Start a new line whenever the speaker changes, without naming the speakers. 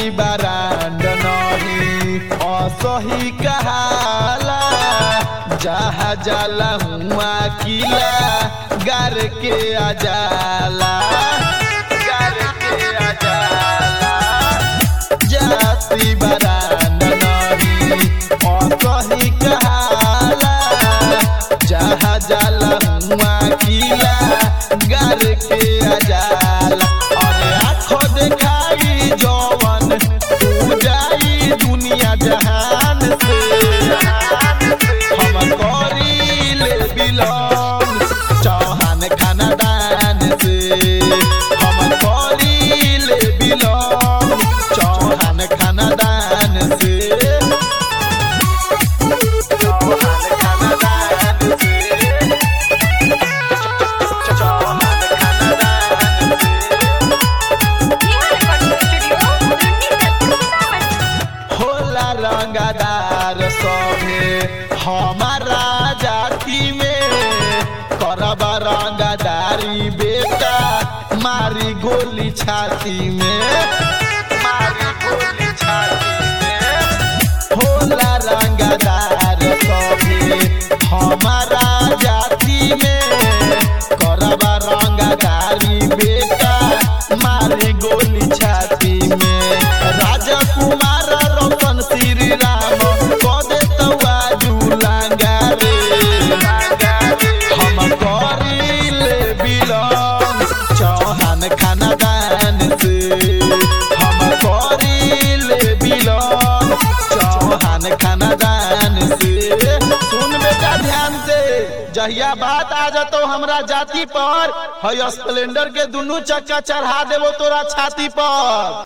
brand नहीं असही कहाला जहा जाला हुआ किला गार के आजाला गार के आजाला जाति बरांड नहीं असही कहाला जहा जाला हुआ किला गार के आजाला अरे आँखों देखाई जवन तू जाई दुनिया जहान से हम करी ले बिलोंग चौहान खानदान से हम करी ले बिलोंग चौहान खानदान से चौहान खानदान से चौहान खानदान से होला रंगदार सभे हमारा जाति में करब रंगदारी बेटा मारी गोली छाती में मारी गोली छाती में होला रंगदार सभे हमारा जाति में करब रंगदारी बेटा मारे गोली छाती में राजकुमार रोशन श्री राम कदे तवाजू लांगा रे हम करिले बिलोंग चौहान खानदान से हम करिले बिलोंग चौहान खानदान से सुन बेटा ध्यान से जहिया बात आ जातो हमरा जाति पर है स्प्लेंडर के दुनू चक्का चढ़ा देबो तोरा छाती पर